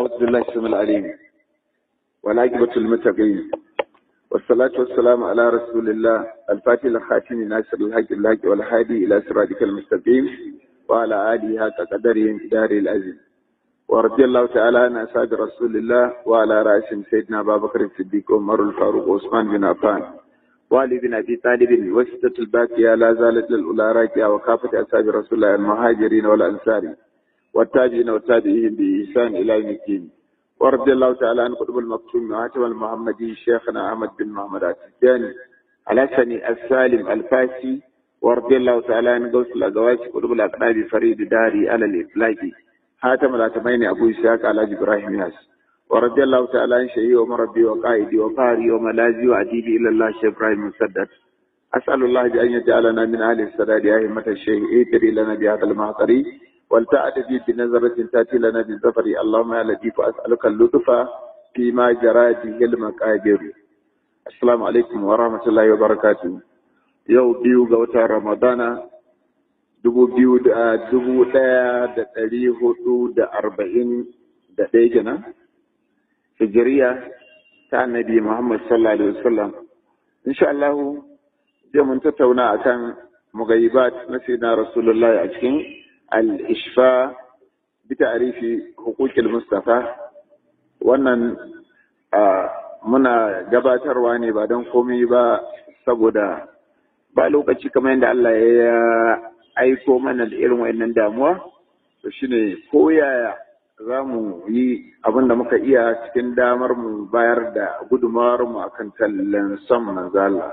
أعوذ بالله السميع العليم والعاقبة للمتقين والصلاة والسلام على رسول الله الفاتح الخاتم ناصر الحق الحق والهادي إلى صراطك المستقيم وعلى آله حق قدره دار العزيز ورضي الله تعالى عن أصحاب رسول الله وعلى رأسهم سيدنا أبا بكر الصديق وعمر الفاروق وعثمان بن عفان وعلي بن أبي طالب وستة الباقية لا زالت للأولى راكية وكافة أصحاب رسول الله المهاجرين والأنصار والتابعين والتابعين بإحسان إلى يوم الدين ورضي الله تعالى عن قطب المكتوم وهاتم المحمدي شيخنا أحمد بن محمد التجاني على سني السالم الفاسي ورضي الله تعالى عن غوث الأزواج قطب الأقراب فريد داري على الإطلاق هاتم الأتمين أبو إسحاق على إبراهيم ياس ورضي الله تعالى عن شيخي ومربي وقائدي وقاري وملاذي وأديبي إلى الله شيخ إبراهيم مسدد أسأل الله بأن يجعلنا من أهل السداد أئمة الشيخ إيتري لنا بهذا المعطري والتعد بي بنظرة تأتي لنا بالزفر اللهم يا لطيف أسألك اللطف فيما جرى به المقادير السلام عليكم ورحمة الله وبركاته yau biyu ga watan ramadana dubu biyu da dubu ɗaya da ɗari hudu da arba'in da ɗaya kenan hijiriya ta annabi muhammad sallallahu alaihi wasallam insha Allah zai mun tattauna akan mugayibat na sayyidina rasulullahi a cikin al-ishfa bi ta'rifi huquqil mustafa wannan muna gabatarwa ne ba don komai ba saboda ba lokaci kamar yadda Allah ya aiko mana da irin wayannan damuwa to shine ko yaya za mu yi abin da muka iya cikin damar mu bayar da gudumawar mu akan tallan son manzo Allah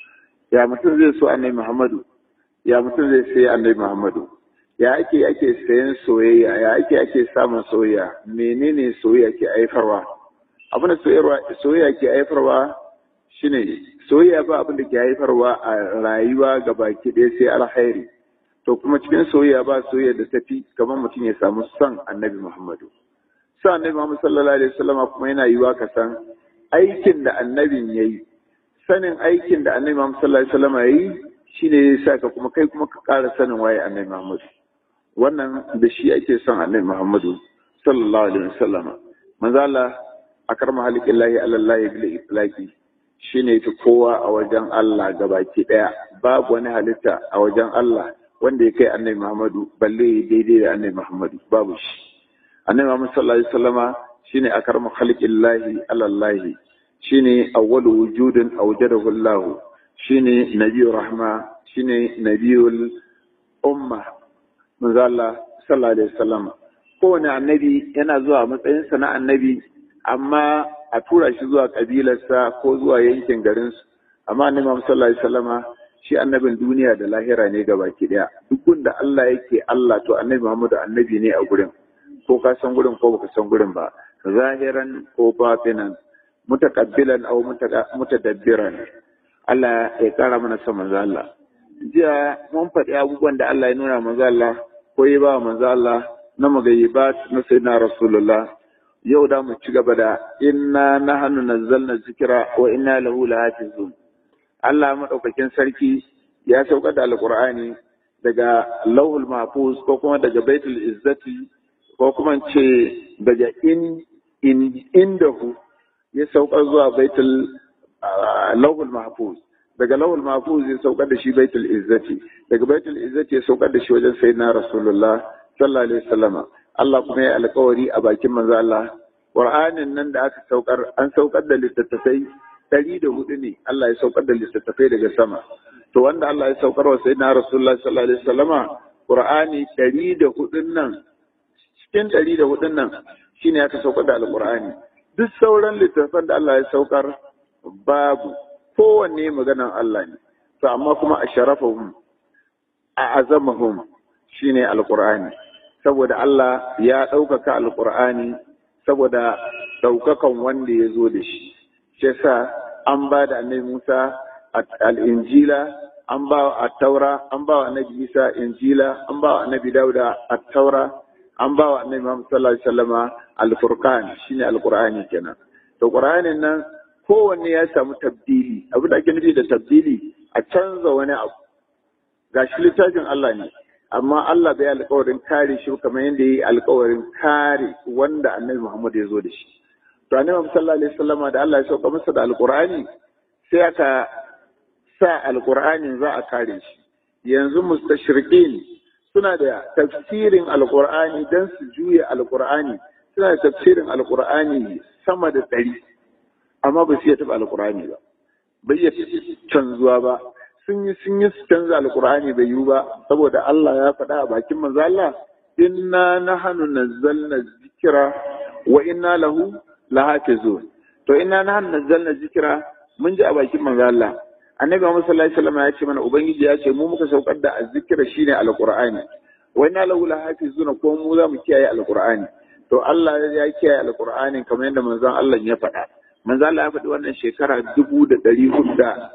ya mutum zai so annabi Muhammadu ya mutum zai sai annabi Muhammadu ya ake ake sayan soyayya ya ake ake samun soyayya menene soyayya ke haifarwa abin da soyayya ke haifarwa shine soyayya ba abin da ke haifarwa a rayuwa ga baki ɗaya sai alkhairi to kuma cikin soyayya ba soyayya da tafi kamar mutum ya samu son annabi Muhammadu son annabi Muhammadu sallallahu alaihi wasallam kuma yana yiwa ka san aikin da annabin yayi sanin aikin da annabi Muhammadu sallallahu alaihi wasallam yayi shine ya sa ka kuma kai kuma ka ƙara sanin waye annabi Muhammadu wannan da shi ake son annabi Muhammadu sallallahu alaihi wasallam manzo Allah akarma halikillahi alallahi bil itlaqi shine fi kowa a wajen Allah gabaki daya babu wani halitta a wajen Allah wanda ya kai annabi Muhammadu balle daidai da annabi Muhammadu babu shi annabi Muhammad sallallahu alaihi wasallama shine akarma halikillahi alallahi shine awwalu wujudin awjadahu Allah shine nabiyur rahma shine nabiyul umma manzo Allah sallallahu alaihi wasallama kowane annabi yana zuwa matsayinsa na annabi amma a tura shi zuwa kabilarsa ko zuwa yankin garinsu amma annabi Muhammad sallallahu alaihi wasallama shi annabin duniya da lahira ne baki daya duk gunda Allah yake Allah to annabi Muhammad annabi ne a gurin ko ka san gurin ko baka san gurin ba zahiran ko batinan mutakabbilan aw mutadabbiran Allah ya kara mana son manzo Allah jiya mun faɗi abubuwan da Allah ya nuna manzo Allah ko ya ba manzo Allah na magayyibat na sayyidina rasulullah yau da mu ci gaba da inna nahnu nazzalna zikra wa inna lahu lahafizun Allah madaukakin sarki ya saukar da alqur'ani daga lauhul mahfuz ko kuma daga baitul izzati ko kuma ce daga in in indahu ya saukar zuwa baitul lauhul mahfuz daga lauhul mahfuz ya saukar da shi baitul izzati daga baitul izzati ya saukar da shi wajen sayyidina rasulullah sallallahu alaihi wasallama Allah kuma ya alkawari a bakin manzo Allah Qur'anin nan da aka saukar an saukar da littattafai ɗari da hudu ne Allah ya saukar da littattafai daga sama to wanda Allah ya saukar wa sayyidina Rasulullah sallallahu alaihi wasallama Qur'ani ɗari da hudun nan cikin ɗari da hudun nan shine aka saukar da alqur'ani duk sauran littattafan da Allah ya saukar babu kowanne maganan Allah ne to amma kuma a sharafahum a azamahum shine alqur'ani saboda Allah ya ɗaukaka alƙur'ani saboda ɗaukakan wanda ya zo da shi shi sa an ba da annabi Musa al'injila an ba wa taura an ba wa annabi Isa injila an ba wa annabi Dauda taura an ba wa annabi Muhammad sallallahu alaihi wasallama al-furqan shine alqur'ani kenan to qur'anin nan kowanne ya samu tabdili abin da ake nufi da tabdili a canza wani abu gashi littafin Allah ne amma Allah bai alƙawarin kare shi kamar yadda ya yi alƙawarin kare wanda annabi Muhammad ya zo da shi to annabi sallallahu alaihi wasallam da Allah ya sauka masa da alƙur'ani sai aka sa alƙur'anin za a kare shi yanzu mustashriqin suna da tafsirin alƙur'ani dan su juya alƙur'ani suna da tafsirin alƙur'ani sama da ɗari amma ba su iya taɓa alƙur'ani ba bai iya canzuwa ba sun yi sun yi su canza alkur'ani bai yiwu ba saboda Allah ya faɗa a bakin manzo Allah inna nahnu nazzalna zikra wa inna lahu lahafizun to inna nahnu nazzalna zikra mun ji a bakin manzo Allah annabi Muhammad sallallahu alaihi wasallam ya ce mana ubangiji ya ce mu muka saukar da azzikra shine alkur'ani wa inna lahu lahafizun ko mu za mu kiyaye alkur'ani to Allah ya kiyaye alkur'ani kamar yadda manzon Allah ya faɗa manzo Allah ya faɗi wannan shekara dubu da ɗari hudu da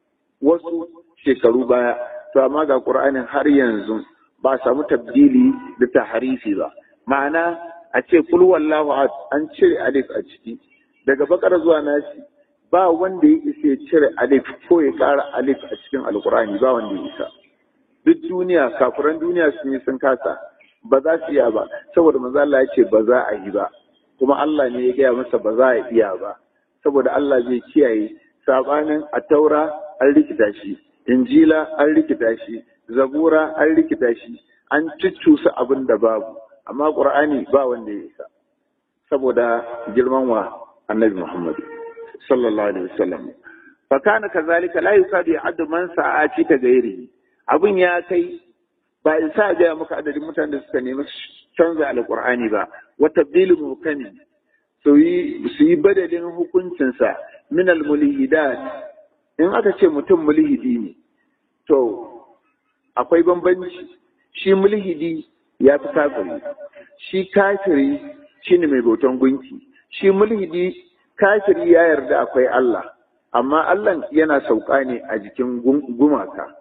wasu shekaru baya to amma ga Qur'anin har yanzu ba samu tabdili da taharifi ba ma'ana a ce kul wallahu an cire alif a ciki daga bakar zuwa nasi ba wanda ya isa ya cire alif ko ya ƙara alif a cikin alkur'ani ba wanda ya isa duk duniya kafiran duniya sun yi sun kasa ba za su iya ba saboda manzo Allah ya ce ba za a yi ba kuma Allah ne ya gaya masa ba za a iya ba saboda Allah zai kiyaye sabanin a taura an rikita shi injila an rikita shi zabura an rikita shi an cuccusa abin da babu amma qur'ani ba wanda ya isa saboda girman wa annabi muhammad sallallahu alaihi wasallam fa kana kazalika la yukadu ya'addu man sa'ati ka gairi abin ya kai ba isa ga maka adadin mutanen da suka nemi canza alqur'ani ba wa tabdilu mukami su yi badalin hukuncinsa min al-mulhidat in aka ce mutum mulhidi ne to akwai bambanci shi mulhidi ya fi kafiri shi kafiri shi ne mai bautan gunki shi mulhidi kafiri ya yarda akwai Allah amma Allah yana sauka ne a jikin gumaka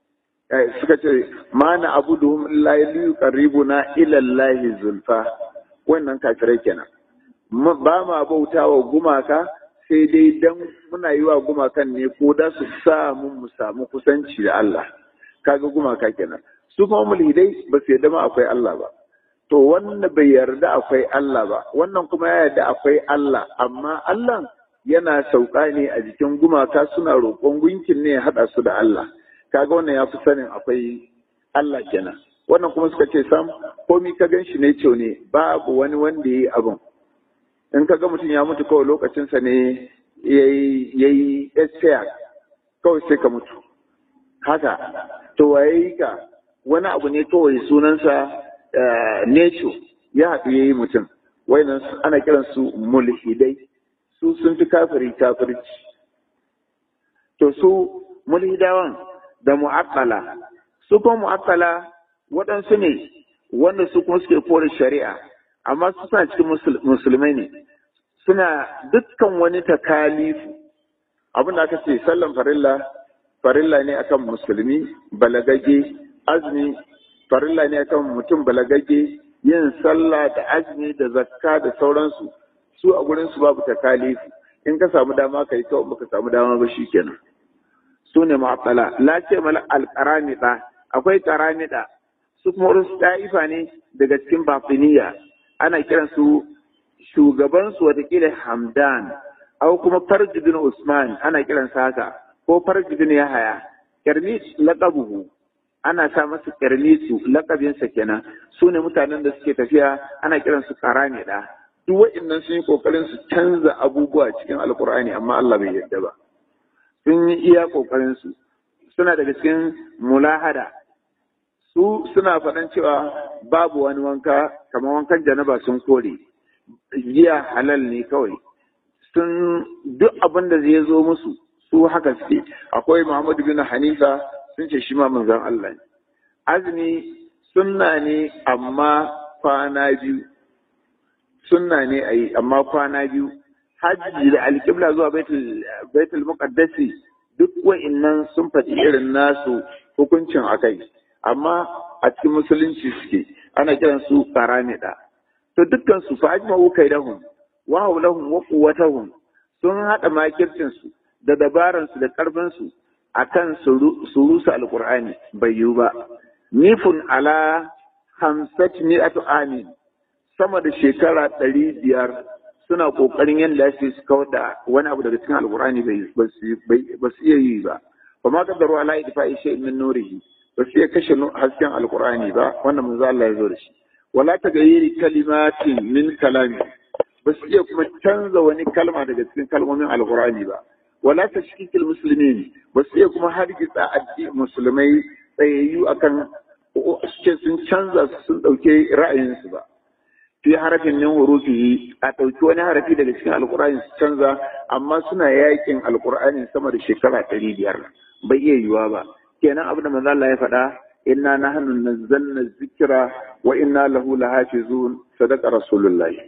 suka ce ma na abuduhum illa yuqarribuna ila Allah zulfa wannan kafirai kenan ba ma bautawa gumaka sai dai dan muna yi wa gumakan ne ko da su sa mun mu samu kusanci da Allah kaga gumaka kenan su kuma mulhidai ba su yarda ma akwai Allah ba to wannan bai yarda akwai Allah ba wannan kuma ya yarda akwai Allah amma Allah yana sauka ne a jikin gumaka suna roƙon gunkin ne ya haɗa su da Allah kaga wannan ya fi sanin akwai Allah kenan wannan kuma suka ce sam komi ka gan shi ne ce ne babu wani wanda ya yi abin in ka ga mutum ya mutu kawai lokacinsa ne ya yi tsaya kawai sai ka mutu haka to waye yi ka wani abu ne kawai sunansa nature ya haɗu ya yi mutum wainan ana kiransu mulhidai su sun fi kafiri kafirci to su mulhidawan da mu'akkala su kuma mu'akkala waɗansu ne wanda su kuma suke kore shari'a amma su suna cikin musulmai ne suna dukkan wani takalifu abin da aka ce sallan farilla farilla ne akan musulmi balagage azumi farilla ne akan mutum balagage yin sallah da azumi da zakka da sauransu su a gurin su babu takalifu in ka samu dama ka yi kawai baka samu dama ba shikenan su ne mu'attala la ce mala alqaramida akwai qaramida su kuma wasu ta'ifa ne daga cikin batiniya ana kiran su shugaban su watakila hamdan au kuma farji bin usman ana kiran sa haka ko farji bin yahaya kirmis laqabuhu ana sa masa kirmisu laqabinsa kenan su ne mutanen da suke tafiya ana kiran su qaramida duk waɗannan sun yi kokarin su canza abubuwa cikin alkur'ani amma Allah bai yarda ba sun yi iya kokarin su suna daga cikin mulahada su suna faɗan cewa babu wani wanka kamar wankan janaba sun kore giya halal ne kawai sun duk abin da zai zo musu su haka suke akwai Muhammad bin Hanifa sun ce shi ma manzon Allah ne azumi sunna ne amma kwana biyu sunna ne a yi amma kwana biyu hajji da alƙibla zuwa baitul muqaddasi duk wa'innan sun faɗi irin nasu hukuncin akai amma a cikin musulunci suke ana kiran su karamida to dukkan su fa ajma'u kaidahum wa hawlahum wa quwwatahum sun hada makircin su da dabaran su da karfin su akan su rusa alqur'ani bai yiwu ba nifun ala hamsat mi'atu amin sama da shekara ɗari biyar suna ƙoƙarin yadda su su kawar da wani abu daga cikin alƙur'ani ba su iya yi ba ba ma kaddaru ala idfa'i shay'in min nurihi ba su iya kashe hasken alƙur'ani ba wannan manzo Allah ya zo da shi wala tagayyiri kalimatin min kalami ba su iya kuma canza wani kalma daga cikin kalmomin alƙur'ani ba wala tashkikil muslimin ba su iya kuma hargitsa addini musulmai tsayayyu akan suke sun canza sun ɗauke ra'ayinsu ba fi harafin min hurufihi a ɗauki wani harafi daga cikin alkur'ani su canza amma suna yakin alkur'ani sama da shekara ɗari biyar bai iya yiwuwa ba kenan abin da manzo Allah ya faɗa inna nahnu nazzalna zikra wa inna lahu lahafizun sadaqa rasulullahi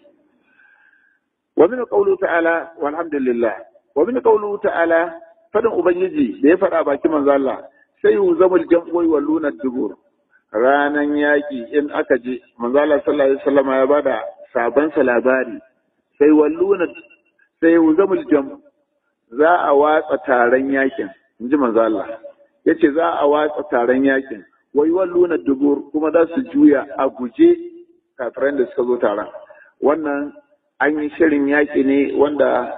wa min qawlu ta'ala walhamdulillah wa min qawlu ta'ala fadin ubangiji da ya faɗa baki manzo Allah sai yuzamul jam'u wa luna dubur ranan yaƙi in aka je manzala sallallahu alaihi wasallam ya bada sabansa labari sai walluna sai uzamul jam za a watsa taron yakin inji manzo Allah yace za a watsa taron yakin wai walluna dubur kuma za su juya a guje kafiran da suka zo taron wannan an yi shirin yaki ne wanda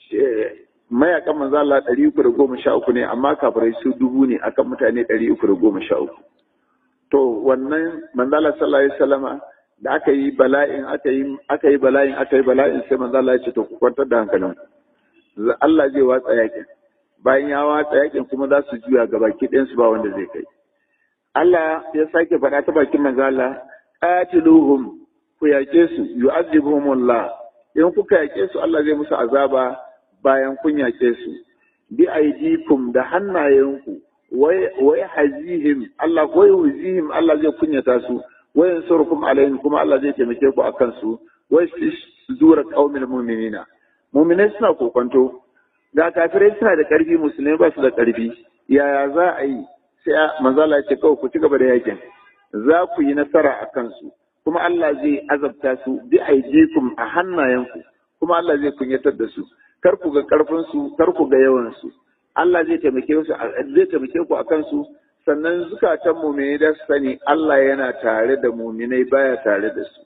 mayakan manzo Allah 313 ne amma kafirai su dubu ne akan mutane 313 to wannan manzala sallallahu alaihi wasallama da aka yi bala'in aka yi aka yi bala'in aka yi bala'in sai manzala ya ce to ku kwantar da hankalin Allah zai watsa yakin bayan ya watsa yakin kuma za su juya ga baki ɗayan su ba wanda zai kai Allah ya sake faɗa ta bakin manzala qatiluhum ku yake su yu'azibuhumullah in kuka yake su Allah zai musu azaba bayan kun yake su bi aidikum da hannayenku wai hazihim Allah wai huzihim Allah zai kunyata su wai yansurukum alaihim kuma Allah zai taimake ku akan su wai sudura qaumil mu'minina mu'minai suna kokonto ga kafirai suna da karfi musulmai ba su da karfi yaya za a yi sai manzala ce kawai ku ci gaba da yakin za ku yi nasara a kansu kuma Allah zai azabta su bi aidikum a hannayenku kuma Allah zai kunyatar da su kar ku ga karfin su kar ku ga yawan su Allah zai taimake su zai taimake ku akan su sannan zukatan mu'mini da su sani Allah yana tare da mu'minai baya tare da su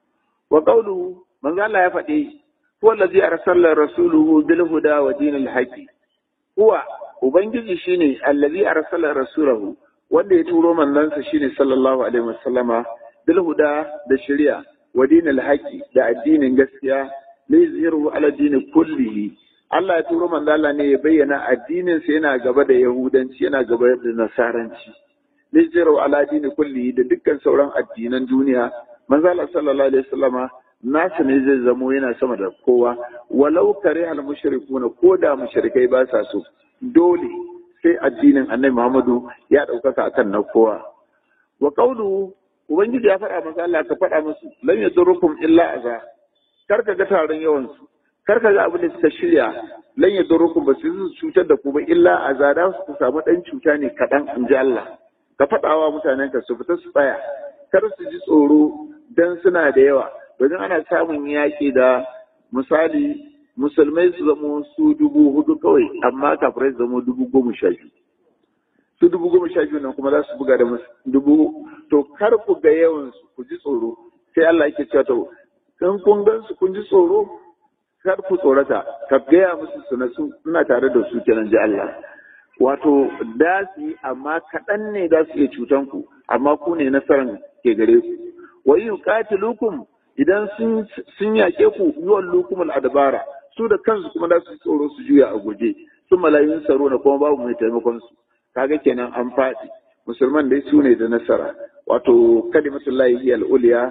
wa qawlu manzo Allah ya faɗi huwa allazi arsala rasuluhu bil huda wa dinil haqi huwa ubangiji shine allazi arsala rasulahu wanda ya turo manzansa shine sallallahu alaihi wasallama bil huda da shari'a wa dinil haqi da addinin gaskiya lizhiru ala dini kullihi Allah ya turo manzo Allah ne ya bayyana addinin sa yana gaba da yahudanci yana gaba da nasaranci lizhiru ala dini kullihi da dukkan sauran addinan duniya manzo Allah sallallahu alaihi wasallama nasu ne zai zamo yana sama da kowa walau kare al mushrikuna ko da mushrikai ba sa so dole sai addinin annabi Muhammadu ya ɗaukaka akan na kowa wa qawlu ubangiji ya faɗa masa Allah ka faɗa musu lan yadurrukum illa aza kar ka ga taron yawan su kar ka ga abin da suka shirya lan yadurrukum ba su cutar da ku ba illa aza da su samu dan cuta ne kaɗan in ji Allah ka faɗawa mutanen ka su fita su tsaya kar su ji tsoro dan suna da yawa domin ana samun yaƙi da misali musulmai su zamo su dubu hudu kawai amma kafirai su zamo dubu goma sha biyu su dubu goma sha biyu nan kuma za su buga da dubu to kar ku ga yawan su ku ji tsoro sai Allah yake cewa to in kun gan su kun ji tsoro kar ku tsorata ka gaya musu su na su ina tare da su kenan ji Allah wato da su yi amma kaɗan ne da su iya cutan ku amma ku ne nasaran ke gare ku wa yuqatilukum idan sun sun yake ku yuwan lukumul adbara su da kansu kuma za su tsoro su juya a guje sun malayun tsaro na kuma babu mai taimakon su kaga kenan an faɗi musulman dai su ne da nasara wato kalimatullahi hiya al-uliya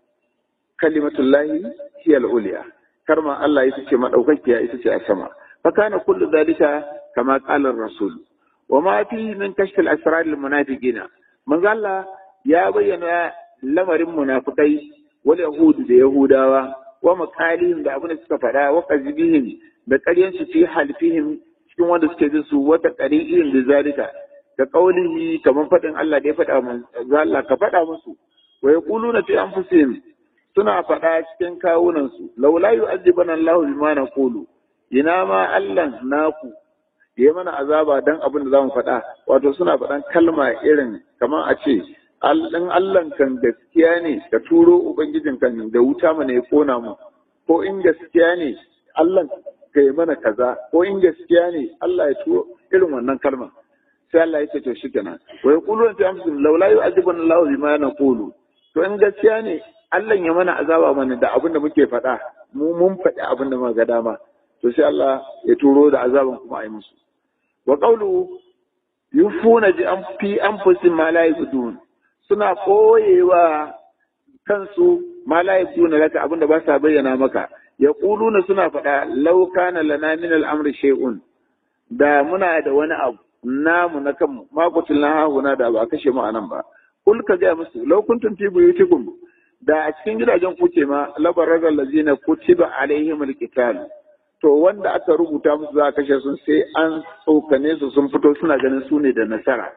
kalimatullahi hiya al-uliya karma Allah ita ce madaukakiya ita ce a sama fa kana kullu dalika kama qala rasul wa ma fi min kashf al-asrar al-munafiqina manzo Allah ya bayyana lamarin munafikai wal yahudu da yahudawa wa makalihim da abin da suka faɗa wa kazibihim da ƙaryan su fi halfihim cikin wanda suke jin su wata qari'in da zalika da qaulihi kamar faɗin Allah da ya faɗa mun Allah ka faɗa musu wa yaquluna fi anfusihim suna faɗa cikin kawunan su laula yu'adhibana Allahu bima naqulu ina ma Allah naku ya mana azaba dan abin da zamu faɗa wato suna faɗan kalma irin kamar a ce in Allah kan gaskiya ne ka turo ubangijin kan da wuta mana ya kona mu ko in gaskiya ne Allah ka yi mana kaza ko in gaskiya ne Allah ya turo irin wannan kalma sai Allah ya ce to shi kenan wa yaquluna fi anfusihim laula yu'adhibuna Allahu bima naqulu to in gaskiya ne Allah ya mana azaba mana da abin da muke faɗa mu mun faɗi abin da muka ga dama to sai Allah ya turo da azaban kuma a yi musu wa qawlu yufuna bi an fi anfusihim ma la yabdun suna koyewa kansu ma la yabdun laka abin da ba sa bayyana maka yaquluna suna faɗa law kana lana min al-amri shay'un da muna da wani abu namu na kanmu ma kutilna hahuna da ba kashe mu anan ba kul ka ga musu law kuntum fi buyutikum da a cikin gidajen kuke ma labarar lazina kutiba alaihim alqital to wanda aka rubuta musu za a kashe sun sai an tsokane su sun fito suna ganin su ne da nasara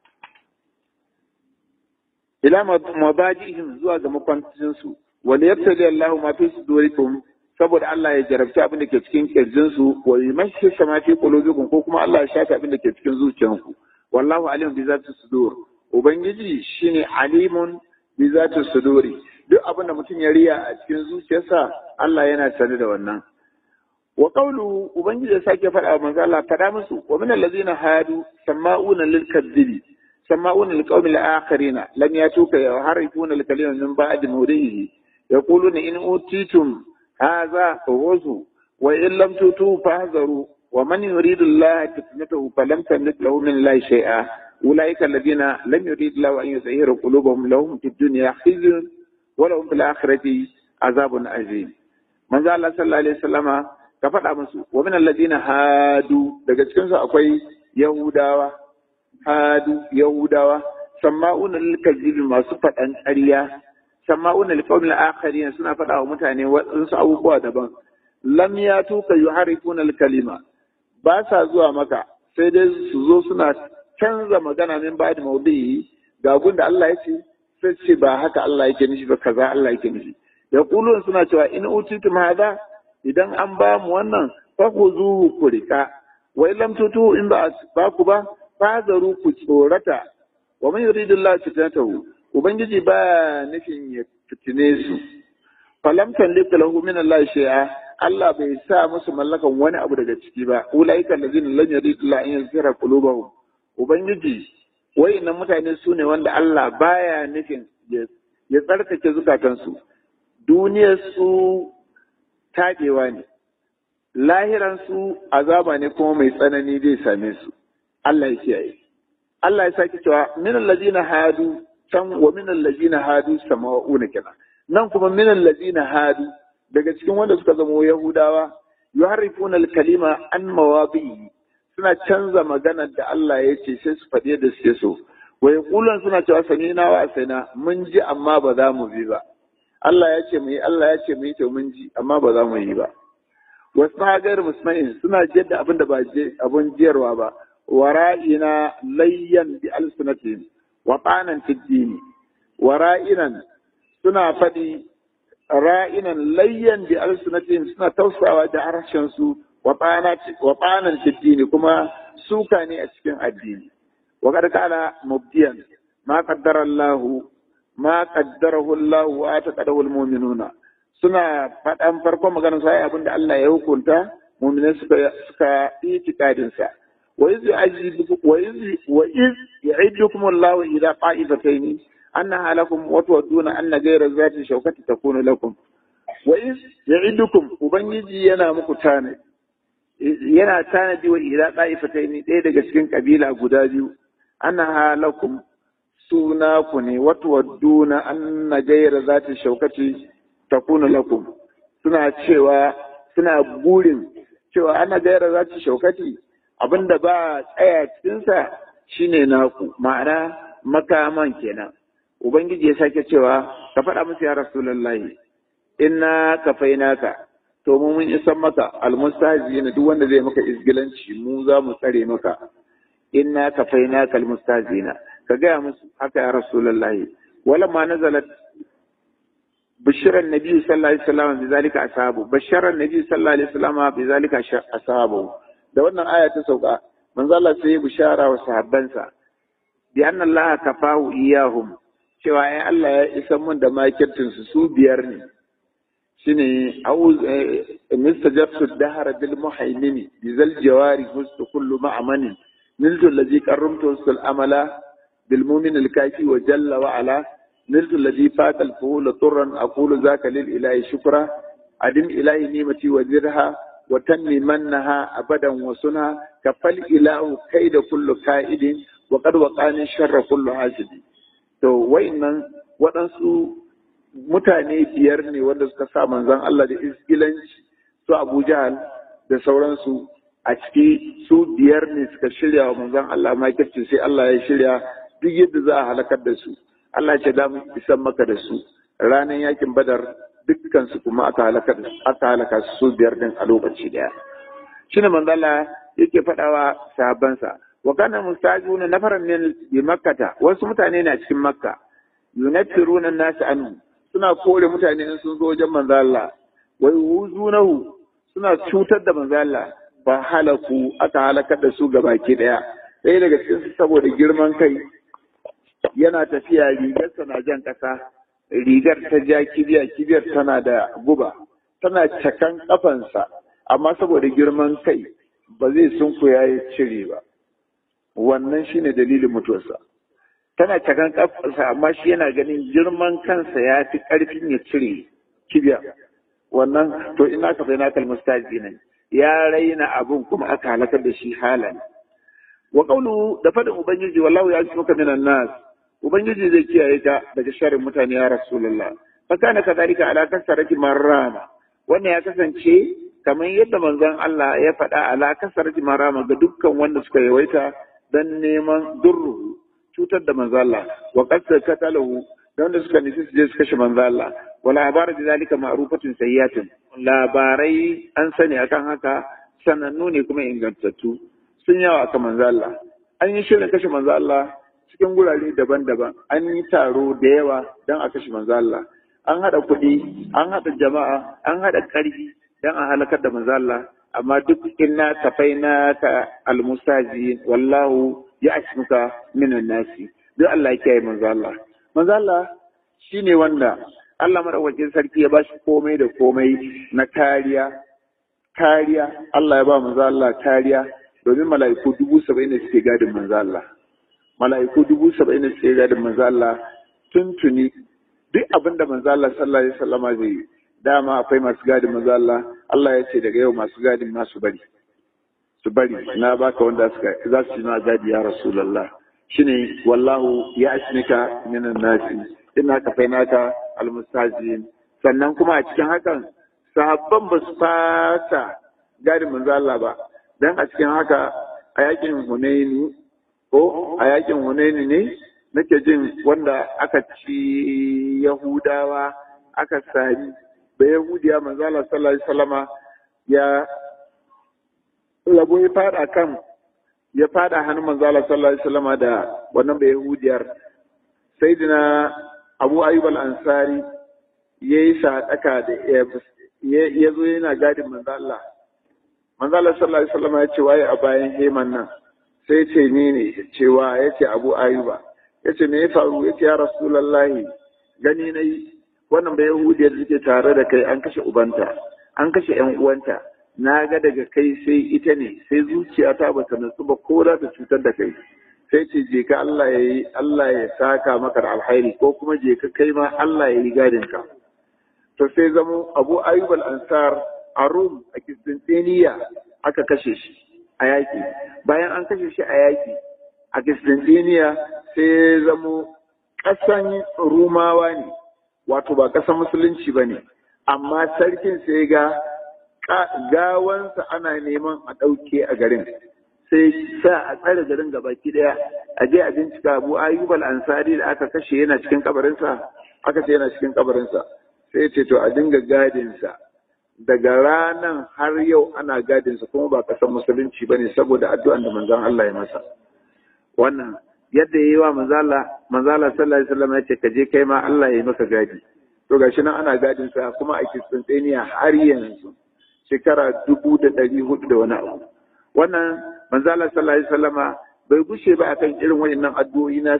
ila mabajihim zuwa ga makwancin su wal yabtali Allahu ma fi sudurikum saboda Allah ya jarabci abin da ke cikin kirjin su wa yumashshi sama fi qulubikum ko kuma Allah ya shafe abin da ke cikin zuciyanku wallahu alim bi zati sudur ubangiji shine alimun bi zati suduri duk abin da mutum ya riya a cikin zuciyarsa Allah yana sane da wannan wa qawlu ubangiji ya sake faɗa wa manzo Allah faɗa musu wa min allazina hadu sama'una lil kadhibi sama'una lil qawmi al akharina lam yatuka yuharifuna al kalima min ba'di mawdihi yaquluna in utitum hadha fahuzu wa in lam tutu fahzaru wa man yuridu Allah fitnatahu falam tamlik lahu min Allah shay'a أولئك الذين لم يريد الله أن يزهر قلوبهم لهم في الدنيا خزي ولهم في الآخرة عذاب عظيم من ذا الله صلى الله عليه وسلم كفر أمسو ومن الذين هادوا daga cikin su akwai Yahudawa hadu Yahudawa sama'una lil kadhibi masu faɗan ƙarya sama'una lil qawmil akharin suna faɗa wa mutane waɗansu abubuwa daban lam yatuka yuharifuna al kalima ba sa zuwa maka sai dai su zo suna canza magana min ba da maudu'i ga da Allah ya ce sai ce ba haka Allah yake nufi ba kaza Allah yake nufi ya kulun suna cewa in utitum hada idan an ba mu wannan fa ku zuhu ku rika wa lam tutu in ba ba ku ba fazaru ku tsorata wa man yuridullahu fitnatahu ubangiji ba nufin ya fitine su falam tanlika lahu min Allah shay'a Allah bai sa musu mallakan wani abu daga ciki ba ulaika allazina lam yuridullahu an yuzhira qulubahum Ubangiji, wayannan mutane su ne wanda Allah baya nufin ya tsarkake zukatansu, duniyarsu taɗewa ne, lahiransu azaba ne kuma mai tsanani zai same su, Allah ya kiyaye. Allah ya sake cewa minan lazina hadu can wa minan lazina hadu sama'una kenan. Nan kuma minan lazina hadu daga cikin wanda suka zama Yahudawa yuharrifuna al-kalima an mawadi'i suna canza maganar da Allah ya ce sai su faɗi da suke so wa yaqulan suna cewa samina wa asaina mun ji amma ba za mu bi ba Allah ya ce mu yi Allah ya ce mu yi to mun ji amma ba za mu yi ba wasu hagar musma'in suna jiyar da abin da ba abin jiyarwa ba wara'ina layyan bi alsunatihim wa qanan tiddini wara'inan suna faɗi ra'inan layyan bi alsunatihim suna tausawa da harshen su wa ɓanan fiddini kuma suka ne a cikin addini wa kad kala mubdiyan ma qaddara Allah ma qaddarahu Allah wa taqadahu almu'minuna suna faɗan farkon maganar sai abin da Allah ya hukunta mu'minai suka suka itikadin sa wa iz yu'ajibu wa iz wa iz yu'idukum Allah ila qa'ifatayn annaha lakum wa tuwadduna anna ghayra zati shawkati takunu lakum wa iz yu'idukum ubangiji yana muku tane yana tanadi wa ila ɗa'ifatai ne ɗaya daga cikin ƙabila guda biyu ana halakum suna ku ne wata wadduna an na gaira za ta shaukaci ta kuna lakum suna cewa suna burin cewa ana gaira za ta shaukati abinda ba tsaya cikinsa shine naku ma'ana makaman kenan ubangiji ya sake cewa ka faɗa musu ya rasulullahi inna kafainaka to mu mun isan maka almustazi na duk wanda zai maka izgilanci mu za mu tsare maka inna kafainaka almustazina ka gaya musu haka ya rasulullahi wala ma nazalat bishiran nabi sallallahu alaihi wasallam bi zalika ashabu basharan nabi sallallahu alaihi wasallam bi zalika ashabu da wannan aya ta sauka manzo Allah sai ya bishara wa sahabbansa bi anna Allah kafahu iyahum cewa ai Allah ya isa mun da makirtin su su biyar ne shine au mistajabtu dahara bil muhaimini bi zal jawari hustu kullu ma'amanin niltu allazi qarramtu sul amala bil mu'min al kafi wa jalla wa ala niltu allazi fata al fuhul turran aqulu zaka lil ilahi shukra adim ilahi nimati wa zirha wa tanmi mannaha abadan wa sunha kafal ilahu kaida kullu ka'idin wa qad waqani sharra kullu hasidi to wayannan waɗansu mutane biyar ne wanda suka sa manzon Allah da iskilanci su Abu Jahal da sauransu a ciki su biyar ne suka shirya wa manzon Allah makirci sai Allah ya shirya duk yadda za a halakar da su Allah ce da mu isan maka da su ranar yakin Badar dukkan su kuma aka halaka aka halaka su biyar din a lokaci daya shine manzon Allah yake faɗawa sahabbansa wa kana mustajuna nafaran min bi makkata wasu mutane na cikin makka yunafiruna an-nas anhu suna kore mutane in sun zo wajen manzo Allah wai wuzunahu suna cutar da manzo Allah ba halaku aka halakar da su gabaki daya sai daga cikin su saboda girman kai yana tafiya rigarsa na jan kasa rigar ta ja kibiya kibiyar tana da guba tana cakan kafansa amma saboda girman kai ba zai sunkuya ya cire ba wannan shine dalilin mutuwarsa tana cakan kafarsa amma shi yana ganin girman kansa ya fi ƙarfin ya cire kibiya wannan to ina ka na kalmustaji ne ya raina abun kuma aka halakar da shi halan wa qawlu da fadin ubangiji wallahu ya maka minan nas ubangiji zai kiyaye ka daga sharrin mutane ya rasulullah fa kana kadhalika ala kasarati marrama wannan ya kasance kamar yadda manzon Allah ya faɗa ala kasarati marrama ga dukkan wanda suka yawaita dan neman durru cutar da manzo Allah wa qad katalahu da wanda suka nufi su je su kashe manzo Allah wa labaru da zalika ma'rufatun sayyatin labarai an sani akan haka sanannu ne kuma ingantattu sun yawa akan manzo Allah an yi shirin kashe manzo Allah cikin gurare daban-daban an yi taro da yawa don a kashe manzo Allah an haɗa kuɗi an haɗa jama'a an haɗa ƙarfi don a halakar da manzo Allah amma duk inna tafaina ka almusaji wallahu ya asmuka minan nasi duk Allah ya kiyaye manzo Allah manzo Allah shine wanda Allah madaukakin sarki ya bashi komai da komai na kariya kariya Allah ya ba manzo Allah kariya domin mala'iku dubu saba'in da suke gadin manzo Allah mala'iku dubu saba'in da suke gadin manzo Allah tuntuni duk abin da manzo Allah sallallahu alaihi wasallama zai yi dama akwai masu gadin manzo Allah Allah ya ce daga yau masu gadin masu bari su bari na baka wanda suka za su na gadi ya rasulullah shine wallahu ya asnika minan nasi ina ka fainaka almustajin sannan kuma a cikin hakan sahabban ba su fata gadin manzo Allah ba dan a cikin haka a yakin Hunaini ko a yakin Hunaini ne nake jin wanda aka ci Yahudawa aka sami da Yahudiya manzo Allah sallallahu alaihi wasallama ya labo ya fada kan ya fada hannun manzo Allah sallallahu alaihi wasallama da wannan da Yahudiyar sayyidina Abu Ayyub al-Ansari yayi sadaka da ya zo yana gadin manzo Allah manzo Allah sallallahu alaihi wasallama ya ce waye a bayan heman nan sai ce ni ne cewa ya ce Abu Ayyuba ya ce me ya faru ya ce ya Rasulullahi gani na yi wannan bai yahudiyar da suke tare da kai an kashe ubanta an kashe yan uwanta na ga daga kai sai ita ne sai zuciyata ba ta nutsu ba ko za ta cutar da kai sai ce je ka Allah ya yi Allah ya saka maka da alhairi ko kuma je ka kai ma Allah ya yi gadin ka to sai zamo Abu Ayyub al-Ansar a Rum a Kistantiniya aka kashe shi a yaki bayan an kashe shi a yaki a Kistantiniya sai zamo ƙasan Rumawa ne wato ba ƙasar musulunci ba ne amma sarkin sai ga gawansa ana neman a ɗauke a garin sai sa a tsare garin gabaki ɗaya a je a bincika abu ayyub ansari da aka kashe yana cikin kabarinsa aka ce yana cikin kabarinsa sai ce to a dinga gadinsa daga ranan har yau ana gadinsa kuma ba ƙasar musulunci ba ne saboda addu'an da manzon Allah ya masa wannan yadda ya yi wa manzala manzala sallallahu alaihi wasallam ya ce ka je kai ma Allah ya yi maka gadi to gashi nan ana gadin sa kuma a Kistantiniya har yanzu shekara dubu da ɗari hudu da wani abu wannan manzala sallallahu alaihi wasallama bai gushe ba akan irin wayannan addu'o'i nasa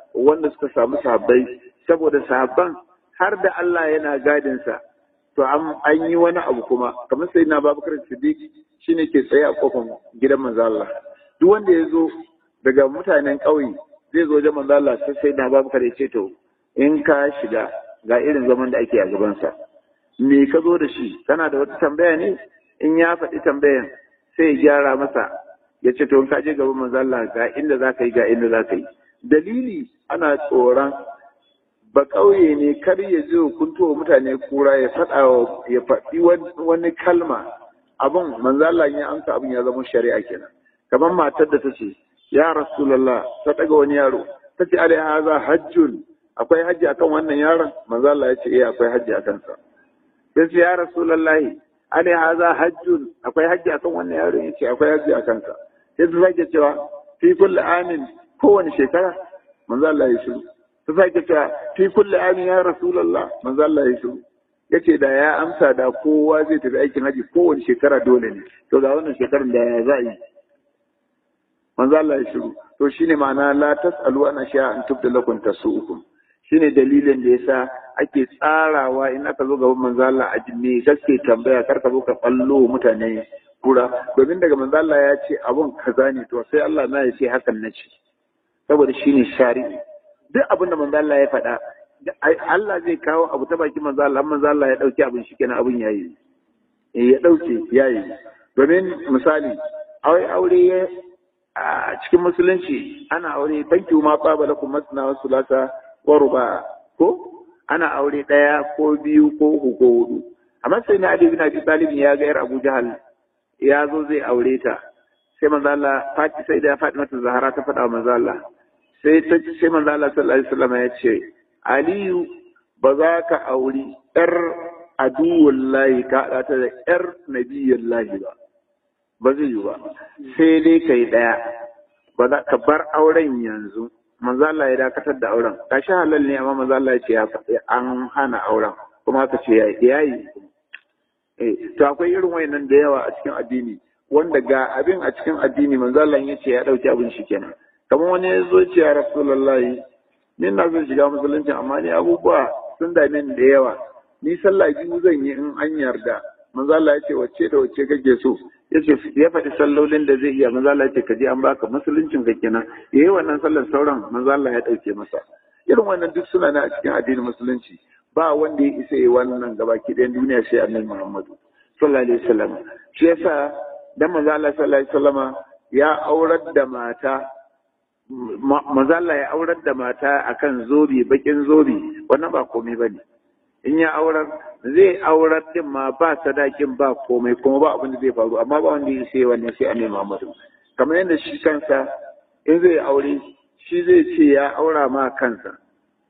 wanda suka samu sahabbai saboda sahabban har da Allah yana gadinsa to an yi wani abu kuma kamar sai na babakar siddiq shine ke tsaye a kofar gidan manzo Allah duk wanda ya zo daga mutanen ƙauye zai zo wajen manzo Allah sai sai na babakar ya ce to in ka shiga ga irin zaman da ake a gabansa me ka zo da shi kana da wata tambaya ne in ya faɗi tambayan sai ya gyara masa ya ce to in ka je gaban manzo Allah ga inda za ka yi ga inda za ka yi dalili ana tsoron ba ƙauye ne kar ya je kunto mutane kura ya faɗa ya faɗi wani kalma abin manzo Allah ya amsa abin ya zama shari'a kenan kamar matar da ta ce ya rasulullah ta daga wani yaro ta ce alai haza hajjun akwai hajji akan wannan yaron manzo Allah ya ce eh akwai hajji akan sa sai ce ya rasulullah alai haza hajjun akwai hajji akan wannan yaron ya ce akwai hajji akan sa sai ta sake cewa fi kulli amin kowane shekara manzo Allah ya shiru ta sake cewa fi kulli amin ya rasulullah manzo Allah ya shiru yace da ya amsa da kowa zai tafi aikin haji kowane shekara dole ne to ga wannan shekarar da ya za yi manzo Allah ya shiru to shine ma'ana la tasalu ana sha an tubda lakum tasu'ukum shine dalilin da yasa ake tsarawa in aka zo gaban manzo Allah a jinne gaske tambaya kar ka zo ka fallo mutane kura domin daga manzo Allah ya ce abun kaza ne to sai Allah na ya ce hakan na ce saboda shine shari'i duk abin da manzo Allah ya faɗa Allah zai kawo abu ta baki manzo Allah manzo Allah ya dauki abin shi kenan abin yayi eh ya dauke yayi domin misali aure aure a cikin musulunci ana aure banki ma tsaba lakum masna wa sulasa wa ruba ko ana aure daya ko biyu ko uku ko hudu amma sai na Ali bin Abi Talib ya ga yar Abu Jahal ya zo zai aure ta sai manzo Allah Fati sai da Fatima ta Zahra ta faɗa manzo Allah sai ta sai manzo Allah sallallahu alaihi wasallam ya ce Aliyu ba za ka auri ‘yar aduwullahi ka haɗa ta da ‘yar nabiyallahi ba, ba zai yi ba, sai dai ka yi ɗaya, ba za ka bar auren yanzu, manzala ya dakatar da auren, ka sha halal ne amma manzala ya ce ya faɗi an hana auren, kuma haka ce ya yi. To akwai irin wayannan da yawa a cikin addini, wanda ga abin a cikin addini manzala ya ce ya ɗauki abin shi kenan. Kamar wani ya zo ce ya Rasulullahi, ni na zan shiga musulunci amma ni abubuwa sun dame ni da yawa ni sallah biyu zan yi in an yarda manzo Allah ya ce wacce da wacce kake so yace ya faɗi sallolin da zai iya manzo Allah ya ce ka je an baka musuluncin ka kenan yayi wannan sallar sauran manzo Allah ya dauke masa irin wannan duk suna na a cikin addinin musulunci ba wanda ya isa yi wannan gabaki ɗayan duniya sai annabi Muhammadu sallallahu alaihi wasallam shi yasa dan manzo Allah sallallahu alaihi wasallama ya aurar da mata mazalla ya aurar da mata akan zobe bakin zobe wannan ba komai ba ne in ya aurar zai aurar din ma ba sadakin ba komai kuma ba abin da zai faru amma ba wanda ya sai wannan sai annabi Muhammadu kamar yadda shi kansa in zai aure shi zai ce ya aura ma kansa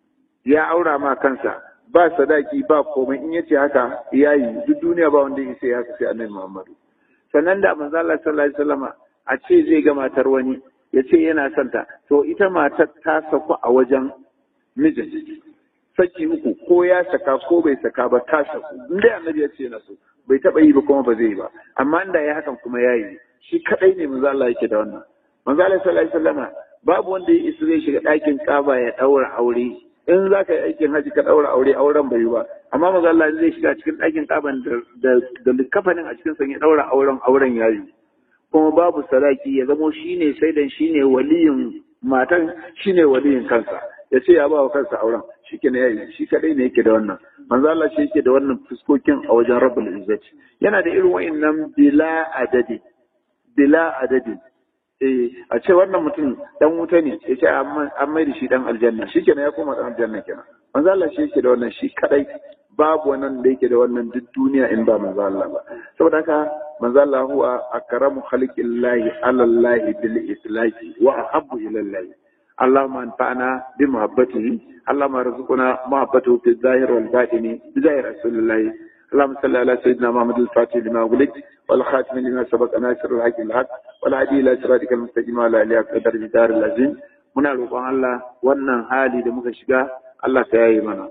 ya aura ma kansa ba sadaki ba komai in yace haka yayi duk duniya ba wanda ya sai haka sai annabi Muhammadu sannan da manzo Allah sallallahu alaihi wasallama a ce zai ga matar wani ya ce yana son ta to ita matar ta saku a wajen mijin saki uku ko ya saka ko bai saka ba ta saku in dai annabi ya ce na so bai taba yi ba kuma ba zai yi ba amma inda ya hakan kuma ya yi shi kadai ne manzo Allah yake da wannan manzo Allah sallallahu alaihi wasallama babu wanda ya isa zai shiga ɗakin Kaba ya daura aure in za ka yi aikin haji ka daura aure auren bai yi ba amma manzo Allah zai shiga cikin ɗakin Kaba da da likafanin a cikin sa ya daura auren auren ya yi kuma babu sadaki ya zamo shine saidan shine waliyin matan shine waliyin kansa ya ce ya ba wa kansa auren shike ne yayi shi kadai ne yake da wannan manzo Allah shi yake da wannan fuskokin a wajen Rabbul Izzati yana da irin wayannan bila adadi bila adadi eh a ce wannan mutum dan wuta ne ya ce an mai da shi dan aljanna shikenan ya koma dan aljanna kenan manzo Allah shi yake da wannan shi kadai babu wannan da yake da wannan duk duniya in ba manzo Allah ba saboda haka manzo Allah huwa akramu khalqillahi ala Allah bil islaqi wa ahabbu ila Allah اللهم انفعنا بمحبته اللهم ارزقنا محبته في الظاهر والباطن بظاهر رسول الله اللهم صل على سيدنا محمد الفاتح لما أغلق والخاتم لما سبق ناصر الحق الحق والهدي الى صراطك المستقيم وعلى اله قدر الدار العظيم muna roƙon Allah wannan hali da muka shiga Allah ta yayi mana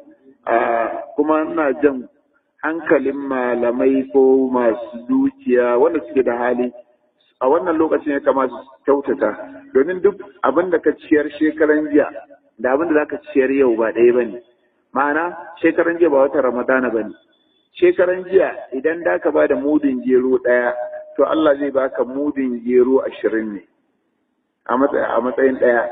kuma ina jan hankalin malamai ko masu dukiya wanda suke da hali a wannan lokacin ya kamata su kyautata domin duk abin da ka ciyar shekaran jiya da abin da zaka ciyar yau ba ɗaya bane ma'ana shekaran jiya ba watan ramadana bane shekaran jiya idan da ka bada mudin gero ɗaya to Allah zai baka mudin gero ashirin ne a matsayin ɗaya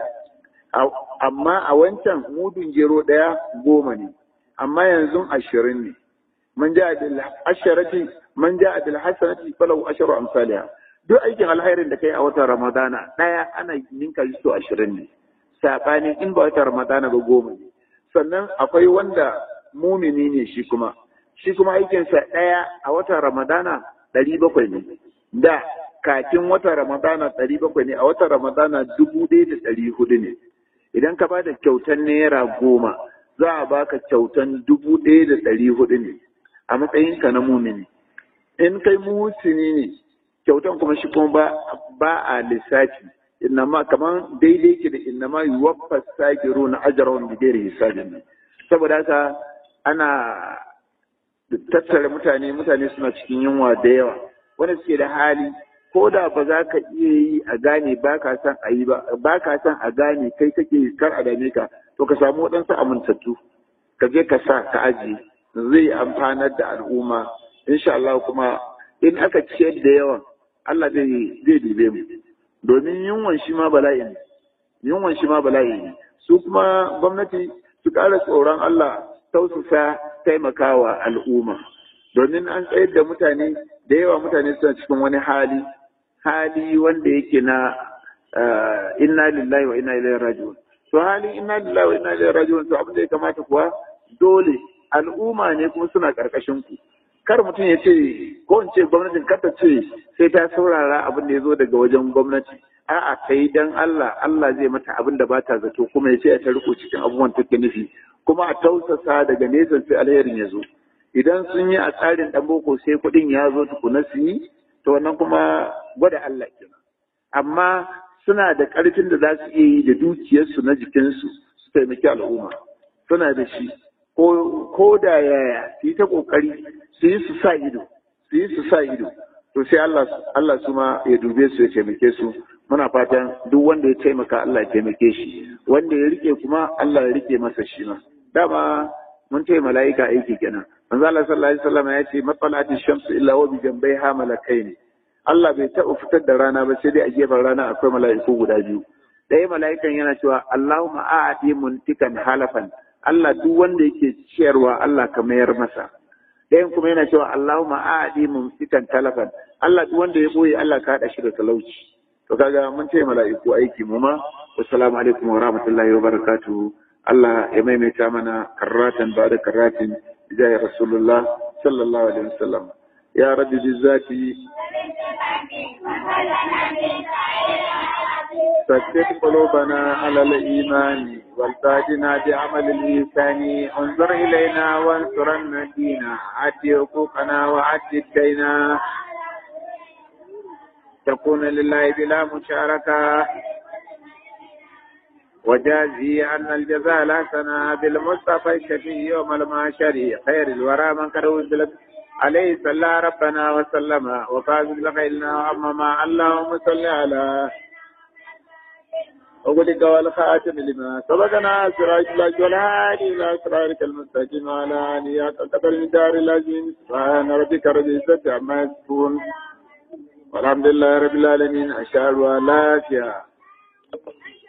amma a wancan mudin gero ɗaya goma ne amma yanzu ashirin ne man ja bil asharati man ja bil hasanati falahu asharu amsalha duk aikin alkhairin da kai a watan ramadana ɗaya ana ninka shi to ashirin ne saɓanin in ba watan ramadana ba goma ne sannan akwai wanda mumini ne shi kuma shi kuma aikinsa ɗaya a watan ramadana ɗari bakwai ne da kafin watan ramadana ɗari bakwai ne a watan ramadana dubu ɗaya da ɗari hudu ne idan ka bada kyautan naira goma za a baka kyautan dubu ɗaya da ɗari hudu ne a matsayinka na mumini in kai musini ne kyautan kuma shi kuma ba, ba a lissafi innama kamar daidai ke da innama yuwaffa sagiru na ajarawan bigeri hisabin saboda haka ana tattara mutane mutane suna cikin yunwa da yawa wanda suke da hali ko da ba za ka iya yi a gane ba ka san a yi ba ba ka san a gane kai kake kar a dame ka to ka samu waɗansu amintattu ka je ka sa ka ajiye zai amfanar da al'umma insha Allah kuma in aka ciyar da yawan Allah zai zai dube mu domin yunwan shi ma bala'i ne yunwan shi ma bala'i ne su kuma gwamnati su ƙara tsoron Allah tausasa taimakawa al'umma domin an tsayar da mutane da yawa mutane suna cikin wani hali hali wanda yake na inna lillahi wa inna ilaihi raji'un to halin inna lillahi wa inna ilaihi raji'un to abin da ya kamata kuwa dole al'umma ne kuma suna karkashin ku kar mutum ya ce ko in ce gwamnatin kar ta ce sai ta saurara abin da ya zo daga wajen gwamnati a'a kai dan Allah Allah zai mata abin da ba ta zato kuma ya ce ta riko cikin abubuwan take nufi kuma a tausasa daga nesa sai alherin ya zo idan sun yi a tsarin dan boko sai kuɗin ya zo tukuna su yi to wannan kuma gwada Allah kenan amma suna da ƙarfin da za su iya yi da dukiyarsu na jikinsu su taimaki al'umma suna da shi ko da yaya su yi ta ƙoƙari su yi su sa ido su yi su sa ido to sai Allah Allah su ma ya dube su ya taimake su muna fatan duk wanda ya taimaka Allah ya taimake shi wanda ya rike kuma Allah ya rike masa shi ma dama mun ce mala'ika aiki kenan manzo Allah sallallahu alaihi wasallam ya ce matsalati shamsu illa wa bi jambayha malakaini Allah bai taɓa fitar da rana ba sai dai a gefen rana akwai mala'iku guda biyu ɗaya mala'ikan yana cewa Allahumma a'ati muntikan halafan Allah duk wanda yake ciyarwa Allah ka mayar masa ɗayan kuma yana cewa Allahumma a'ati mumsikan talafan Allah duk wanda ya boye Allah ka haɗa shi da talauci to kaga mun ce mala'iku aiki mu ma assalamu alaikum wa rahmatullahi wa barakatuhu Allah ya maimaita mana karratan ba da karratin جاي رسول الله صلى الله عليه وسلم يا رب بالذات ثبت قلوبنا على الإيمان والتاجنا بعمل الإنسان انظر إلينا وانصر الدين عد حقوقنا وعد الدينا تكون لله بلا مشاركة وجازي أن الجزاء الحسنى بالمصطفى الشفي يوم المعشر خير الورى من قد وزلت عليه صلى ربنا وسلم وفاز بالخيرنا وعمما اللهم صل على وقلك والخاتم لما سبقنا سراج الله والهادي إلى صراطك المستقيم على آله قدر الدار العظيم سبحان ربك رب العزة عما يصفون والحمد لله رب العالمين أشهد أن لا إله